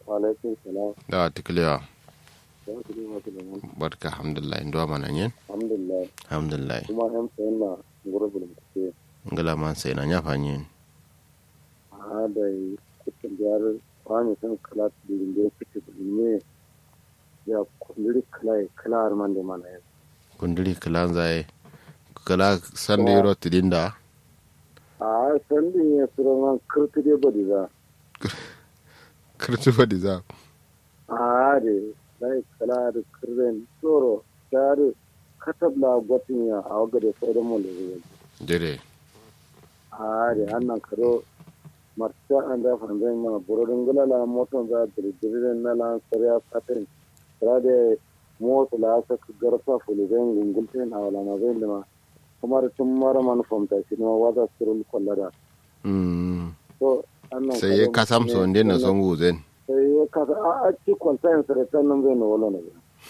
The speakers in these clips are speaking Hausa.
Waalaikum salam. da tikliya Ya ku dai masu da mun. barka alhamdulillah ndo mana nyen Alhamdulillah. alhamdulillah Kuma yan sayan na gurbin kuke. ngala man sai na nya fanyen A da kuka jar kwani san kala dilin da kuke ne. Ya kundiri kala kala arman da mana ya. kundiri kilan zai kala sande ro tidinda A san din ya sura man kurtu da bari za. kirtu fadi za A da dai kala da kirren tsoro. Jar katabla gwatin ya a waga da sauran mu da zuwa. dire a da annan karo marta an da fanzan ma burodin gulala moton za dirdirin na lan sarya patin tra da moto la sa garfa fulizan gungulten a wala ma zai ma kuma da tun mara man famta shi ma wada surul kollara mm to annan sai ya kasam so nde na son guzen sai ya kasa a a ci kwalta yin sarata nan zai na wala na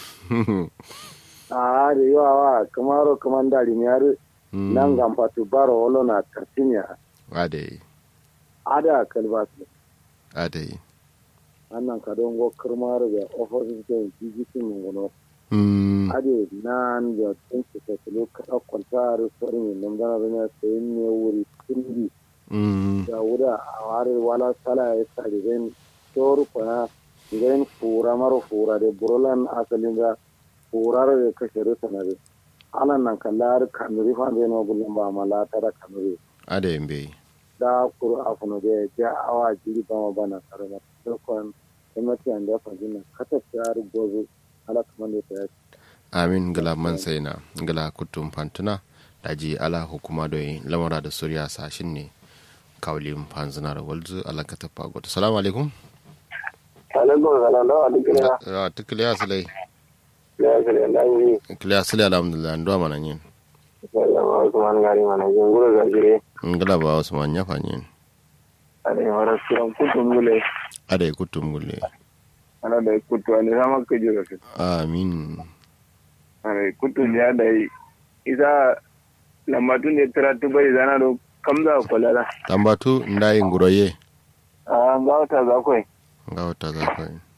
a da yawa kamaro kaman dari ne har nan gamfatu baro wala na kartinya ade ada kalbasu ade annan ka don go kirmar da office da jijitin mun gono mm ade nan da tun su ta lo ka kwanta a restaurant nan da na sai ne wuri tindi mm da wuda a ware wala sala ya sa da zan toru kwana zan fura maro fura da burolan asalin da furar da kashe rusa na da alan nan kallar kamiri fa da no bullon ba mala ta da kamiri ade mbe da kuru afuno da ja awa jiri ba ma bana karama dokon gwamnati an da fajina kata tsar gozo ala kaman da ta amin ngala man sai na ngala kutum fantuna daji ala hukuma doyi lamara da suriya sashin ne kawlin fanzina da walzu ala ka tafa goto salamu alaikum alaikum salam da wa dukkan ya tikliya silai ya kare da yi kliya silai alhamdulillah ndo mana nyen sallama usman gari mana jin gura ga jire ngala ba usman nya fanyen ade wara suran kutun gule ade kutum gulle ana da kutu ne sama ka jira su amin ade kutun ya da isa lambatun ne taratu bai zana do kamza kwalala tambatu ndayi nguroye a ga wata za kai nga wata za ka yi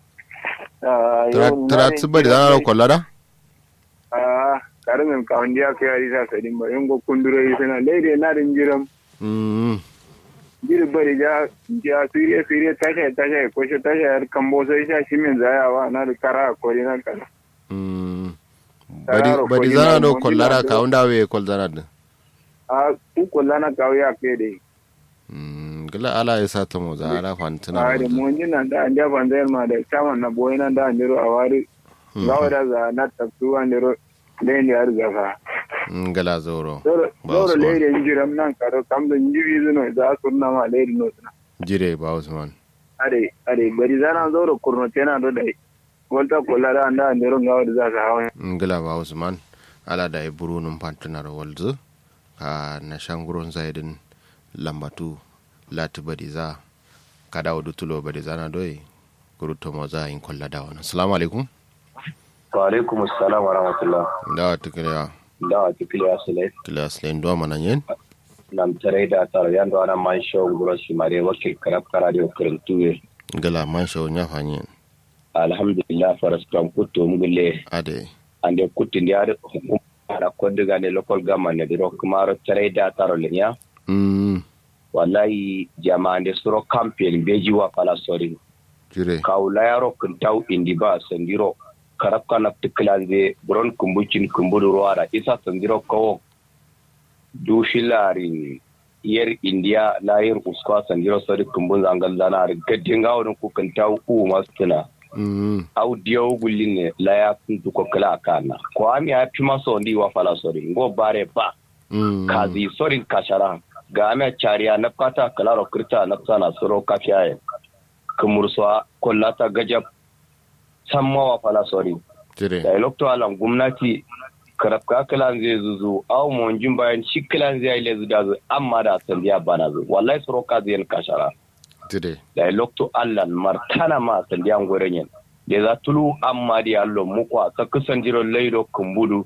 a tara tsiba da zanar kwallara a karamin kawon diya kai ari sa sadin ba yin go kunduro yi sana laide na din jiram Mm, jiri bari ja ja siriya siriya tasha tasha ko shi tasha yar kambo sai sha shi min zayawa na da kara ko na kara mm. Tararo badi badi ko zana ina do mo kwallara ina ka do- unda we kwal zana da a ku kulla na kawo ya kai dai Mm, gila ala ya sa ta mo za ala fantina a da mun ji nan da an ja ban zayar ma da chairman na boye nan da an jiro a wari gawa da za na tafsu an jiro lain da yar zafa ngala zoro dole Ba dole Usman. lain da jiram nan karo kam da jibi zuno za su na ma lain no suna jire ba usman are are bari zana zo da kurno tana do dai volta kulla da an da an jiro gawa da za su hawa ngila ba usman ala da ya buru num fantina da walzu ka na shanguron zaidin lambatu lati badi za kada wadu tulo badi zana doyi guruto mo za in kwalla da wani assalamu alaikum wa alaikum assalam wa rahmatullah da tikriya da wa tikili asalai kila slen do mana yen nam tare da taro yando ana man show guro shi mare wakil karab karadio kirintuwe ngala man shaw nya fanyen alhamdulillah faras kam kutto mugulle ade ande kutti ndi ade hukuma da koddiga ne local government ne diro kumaro tare da taro lenya mm wallahi jama'ande suro campaign beji wa pala sori jire kawla yaro kintaw indi ba sandiro karab kana tiklanze buron kumbucin kumburu ruwara isa sandiro kawo dushilarin yer india layir uskwa sandiro sori kumbun zangal zana gaddin gawon ku kintaw u mastuna mm au diyo gullin ne laya kuntu ko kala kana ko ami a pima so ndi wa fala sori ngo bare ba mm kazi sorin kashara ga ame chariya na kata kalaro kirta na tsana soro kafiyaye kumursuwa kullata gajab samma wa fala sori jire da ilokto alam gwamnati karafka kalan zai zuzu aw mon jin bayan shi kalan zai ile zuda zu amma da sandiya bana zu wallahi soro ka zai kashara jire da ilokto allan martana ma sandiya ngorenyen da za tulu amma di allo mukwa ta kusan jiro laido kumbudu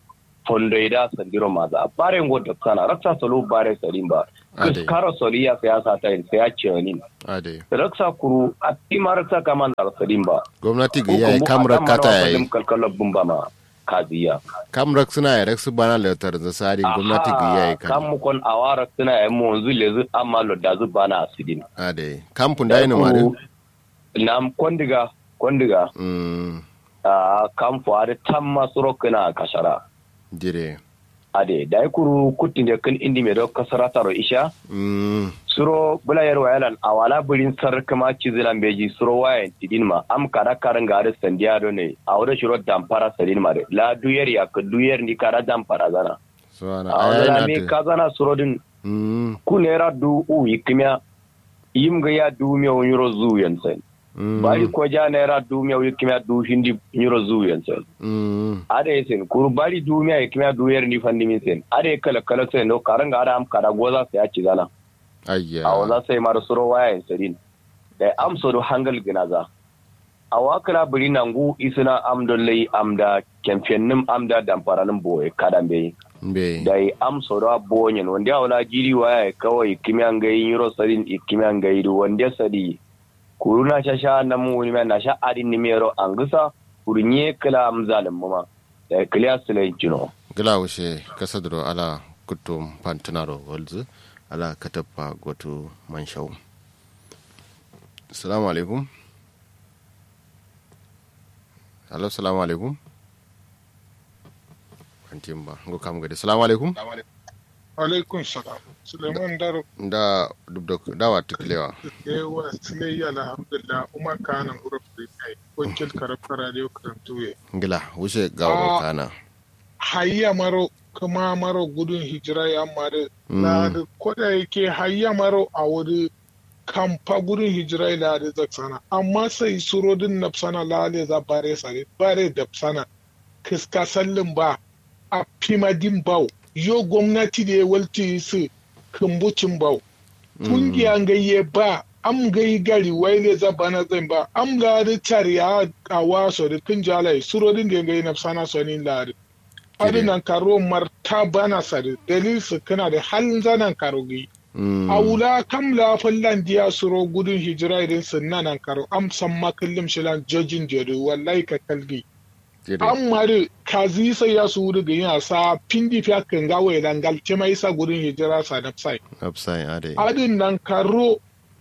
fondoida sandiro maza bare ngoda sana raksa solo bare salimba Ade. karo soliya siyasa ta yin saya cewa ade raksa kuru a tima raksa kama na salimba gwamnati ga yayi kamra kata yayi kalkala bumba ma kaziya kamra suna ya raksu bana lautar da sari gwamnati ga yayi kan kan mu kon awara suna yan mu wanzu lezu amma lo da zu bana asidin ade kampun da ina mare na kondiga kondiga mm a kan fuare tamma surokina kashara dire ade dai kuru kutin da kan indi me do kasara taro isha mm suro bulayar wayalan awala burin sar kama cizilan beji suro wayan tidin ma am kada karan gare sandiya do ne a wurin shiro dampara sadin ma de la duyar ya ka duyar ni kada dampara zana so ana a ayana wala me ta ka zana suro din mm ku nera du u yikmiya yim ga ya du me yuro zu yansen mm bari ko ja nera du me yikmiya du hindi yuro zu yansen mm ade sen kuru bari du me yikmiya du yer ni fandi min sen ade kala kala sen no karan ga am kada goza sai ya ci zana ayya a wala sai mara suro waya sadin da amso do hangal ginaza a wakala biri nangu isina amdollai amda kemfennim amda damparanin boye kadan bai be da yi amso do bonyen wanda ya wala jiri waya kawai kimiyan gai yiro sadin ikimiyan gai do wanda sadi kuru na sha sha na mu ni na sha adin ni mero angisa kuru nye kala amzalin mama da kliya sulai jino gila wuce kasadro ala kutum pantanaro walzu ala katappa goto manshau assalamu alaikum hello assalamu alaikum kantin ba ngo kam gade assalamu alaikum alaikun salam suleiman daro da dubda dawa tuklewa yawa silayya alhamdulillah umar kanan urafri kai wakil karafka radio karantuye ngila wuce gawo Ah. kana hayya maro kuma maro gudun hijira ya mare Mm. na da koda yake hayya maro a wuri kamfa gudun hijira la da zaksana amma sai surodin nafsana lale za bare sare bare dafsana kiska sallin ba a fimadin bau yo gwamnati da ya walti su kumbucin bau kungiyan gayye ba am gai gari waile za bana zan ba am lari tariya a waso da kun jalai surodin da gai nafsana sonin lari adinan karo marta bana sare dalil su kana da halin zanan karo gai Mm. a wula kam la fallan diya suro gudun hijira idan sun nanan karo am san makallim shilan jojin jeru wallahi ka kalgi Dire. an mari kazi sai ya su wuri ga yin sa pindi fiya kan gawo idan galce mai sa gudun hijira sa na sai upside ade adin nan karo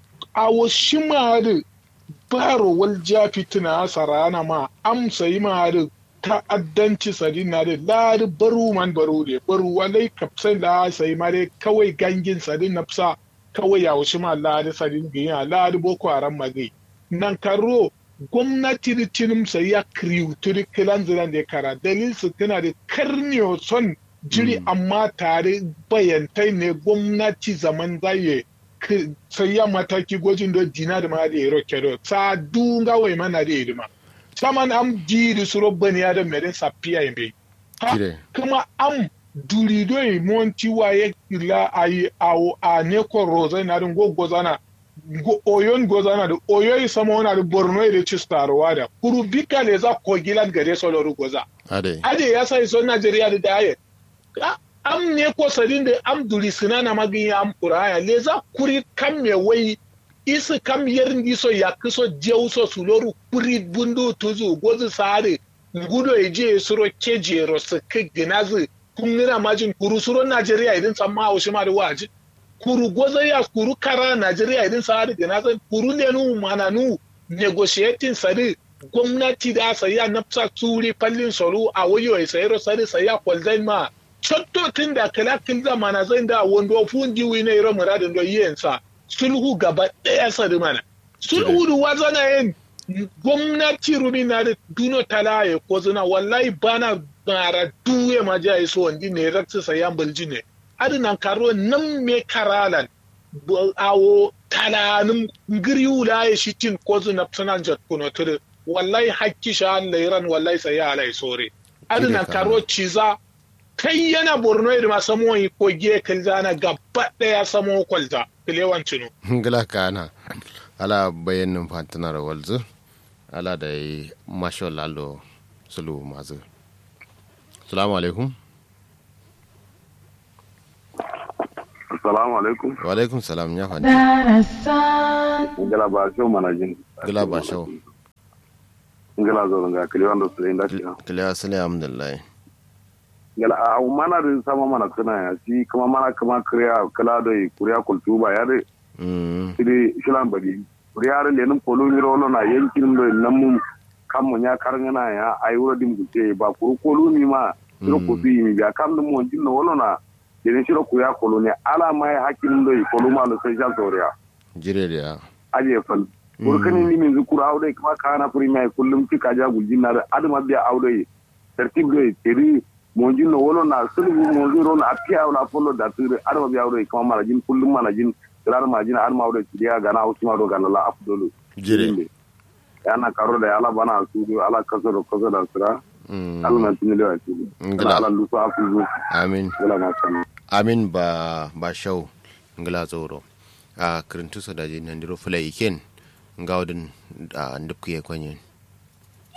a wasu mari baro wal jafi tuna sarana ma amsa yi mari ta'addanci sadi na da lari baru man baru ne baru walai kapsai la sai mari kawai gangin sadi na fsa kawai ya wasu ma lari sadi giya lari boko haram magai nan karo gwamnati da tinim sai ya kriyu turi kilan zilan da ya kara dalil su tana da karniyo son jiri amma tare bayantai ne gwamnati zaman zaye k- sai ya mataki gwajin da dina da ma da ya roke do sa dunga wai mana da ya ma saman am jiri su robban ya da mere sapiya yambe ha Dire. kuma am duri do yi monti waye la ayi awo a ne ko roza na dun go gozana go oyon gozana da oyoyi sama wana da borno da cistarwa da kuru bika le za ko gilan gare so loru goza ade ade ya sa iso Najeriya da daye A- am ne ko sadin da am duri sinana magin ya am kuraya le za kuri kam me wai isi kam yerin iso ya kiso jeuso suloru kuri bundu tuzu gozu sare ngudo eje suro keje ro sike ginazi kungira majin kuru suro Najeriya idin samma haushi ma da waji kuru gozo ya kuru kara Najeriya idin sare ginazi kuru ne nu mananu negotiating sare gwamnati da saya nafsa turi fallin soro a wayo ya sayar sari saya kwalzai ma cottotin da kalakin zamana zai da wando fundi wi ne ro muradin do yensa sulhu gaba daya sari mana sulhu da wazana yin gwamnati rumi na da duno talaye ko zina wallahi bana bara duwe ma ja so wandi ne raksa sayan bulji ne adinan karo nan me karalan bu- awo talanin ngiri wula ya shi tin ko zina sanan jat kuno tudu wallahi hakki sha lairan wallahi sai ya alai sore adina ka. karo ciza kai yana borno da samo yi ko giye kalzana gaba daya samo kwalta kilewan cinu ngila kana ala bayanin fantanar walzu ala da yi masho lalo sulu mazu salamu alaikum Assalamu alaikum. wa alaikum salam ya faɗi Ngala ba shi mana jin. gila ba shau Ngala zo nga kili wanda su inda shi. kiliya sile alhamdulillah Ngala a mana da sama mana kana ya shi kuma mana kuma kriya kala da kuriya kultuba ya de Mm, sidi shilan badi. Kuriya da lenin polo ni rolo na yankin da nan mun kan mun ya karngana ya ai wura dim gute ba kuru kolu ni ma shiro Mm. ko bi mi ga kan dum mon jinno wolo na lenin shiro kuriya kolu ne ala mai hakin da kolu ma lo sai jan soriya. jire da aje fal burkani ni min zukura awde kuma kana premier kullum tika ja gujin na adama biya awde tertib do teri monjin no wolo na sulbu monjin ro na apia wala follow da tire adama biya awde kuma mana jin kullum mana jin rar ma jin adama awde tiya gana usma do gana la afdolu jire yana karo da ala bana su do ala kaso do kaso da sira Mm, ala na tin da su Ngila. ala lu su afu amin wala ma san amin ba ba shau ngila tsoro a kirintu so da jin nandiro fulai iken ngawdin a ndupkiye kwanyen